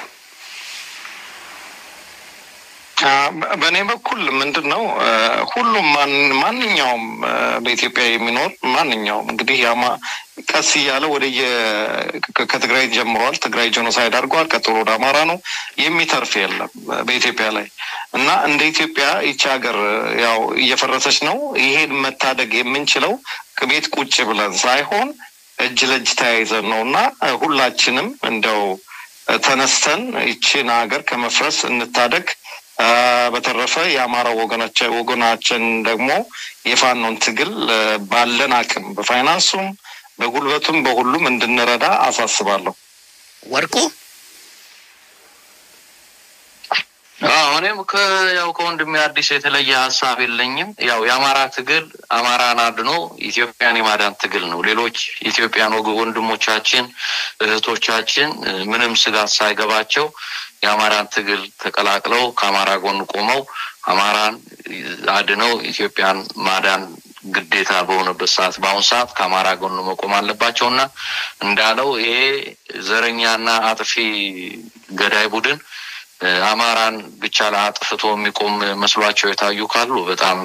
በእኔ በኩል ምንድን ነው ሁሉም ማንኛውም በኢትዮጵያ የሚኖር ማንኛውም እንግዲህ ያማ ቀስ እያለ ወደ ከትግራይ ጀምሯል። ትግራይ ጄኖሳይድ አድርገዋል። ቀጥሎ ወደ አማራ ነው። የሚተርፍ የለም በኢትዮጵያ ላይ እና እንደ ኢትዮጵያ ይቺ ሀገር ያው እየፈረሰች ነው። ይሄን መታደግ የምንችለው ቤት ቁጭ ብለን ሳይሆን እጅ ለእጅ ተያይዘን ነው እና ሁላችንም እንደው ተነስተን ይቺን ሀገር ከመፍረስ እንታደግ። በተረፈ የአማራ ወገናችን ደግሞ የፋኖን ትግል ባለን አቅም በፋይናንሱም በጉልበቱም በሁሉም እንድንረዳ አሳስባለሁ። ወርቁ እኔ እኔም ያው ከወንድሜ አዲስ የተለየ ሀሳብ የለኝም። ያው የአማራ ትግል አማራን አድኖ ኢትዮጵያን የማዳን ትግል ነው። ሌሎች ኢትዮጵያን ወግ ወንድሞቻችን እህቶቻችን ምንም ስጋት ሳይገባቸው የአማራን ትግል ተቀላቅለው ከአማራ ጎን ቆመው አማራን አድነው ኢትዮጵያን ማዳን ግዴታ በሆነበት ሰዓት በአሁኑ ሰዓት ከአማራ ጎን መቆም አለባቸው እና እንዳለው ይሄ ዘረኛና አጥፊ ገዳይ ቡድን አማራን ብቻ ለአጥፍቶ የሚቆም መስሏቸው የታዩ ካሉ በጣም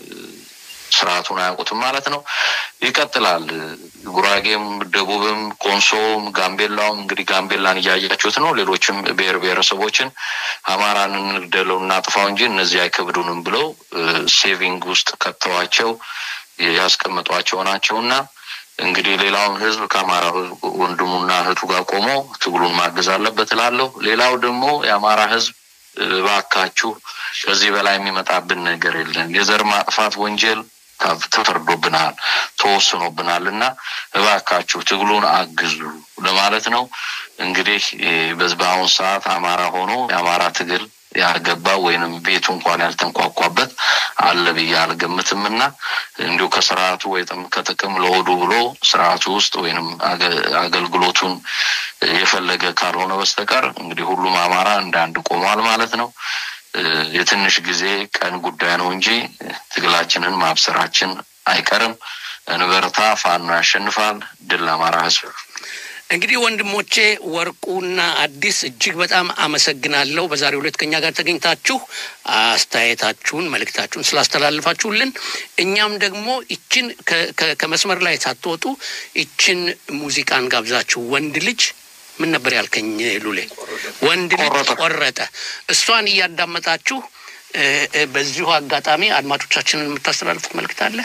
ስርዓቱን አያውቁትም ማለት ነው። ይቀጥላል። ጉራጌም፣ ደቡብም፣ ኮንሶም፣ ጋምቤላውም እንግዲህ ጋምቤላን እያያችሁት ነው። ሌሎችም ብሔር ብሔረሰቦችን አማራን እንግደለው እናጥፋው እንጂ እነዚህ አይከብዱንም ብለው ሴቪንግ ውስጥ ከተዋቸው ያስቀምጧቸው ናቸው እና እንግዲህ ሌላውን ህዝብ ከአማራ ወንድሙና እህቱ ጋር ቆሞ ትግሉን ማገዝ አለበት እላለሁ። ሌላው ደግሞ የአማራ ህዝብ እባካችሁ ከዚህ በላይ የሚመጣብን ነገር የለም። የዘር ማጥፋት ወንጀል ተፈርዶብናል፣ ተወስኖብናል እና እባካችሁ ትግሉን አግዙ ለማለት ነው። እንግዲህ በአሁኑ ሰዓት አማራ ሆኖ የአማራ ትግል ያልገባ ወይንም ቤቱ እንኳን ያልተንኳኳበት አለ ብዬ አልገምትም እና እንዲሁ ከስርዓቱ ወይም ከጥቅም ለሆዱ ብሎ ስርዓቱ ውስጥ ወይንም አገልግሎቱን የፈለገ ካልሆነ በስተቀር እንግዲህ ሁሉም አማራ እንደ አንድ ቆሟል ማለት ነው። የትንሽ ጊዜ ቀን ጉዳይ ነው እንጂ ትግላችንን ማብሰራችን አይቀርም። እንበርታ፣ ፋኖ ያሸንፋል። ድል ለአማራ ህዝብ። እንግዲህ ወንድሞቼ ወርቁና አዲስ እጅግ በጣም አመሰግናለሁ። በዛሬው ዕለት ከኛ ጋር ተገኝታችሁ አስተያየታችሁን፣ መልእክታችሁን ስላስተላልፋችሁልን እኛም ደግሞ ይችን ከመስመር ላይ ሳትወጡ ይችን ሙዚቃን ጋብዛችሁ ወንድ ልጅ ምን ነበር ያልከኝ ሉሌ? ወንድ ልጅ ቆረጠ። እሷን እያዳመጣችሁ በዚሁ አጋጣሚ አድማጮቻችንን የምታስተላልፉት መልእክት አለ?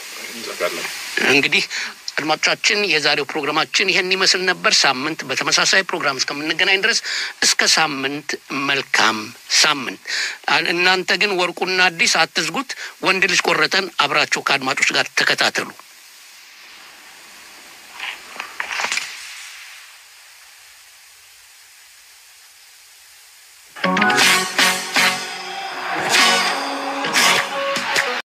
እንግዲህ አድማጮቻችን የዛሬው ፕሮግራማችን ይሄን ይመስል ነበር። ሳምንት በተመሳሳይ ፕሮግራም እስከምንገናኝ ድረስ እስከ ሳምንት መልካም ሳምንት። እናንተ ግን ወርቁና አዲስ አትዝጉት። ወንድ ልጅ ቆረጠን አብራችሁ ከአድማጮች ጋር ተከታተሉ።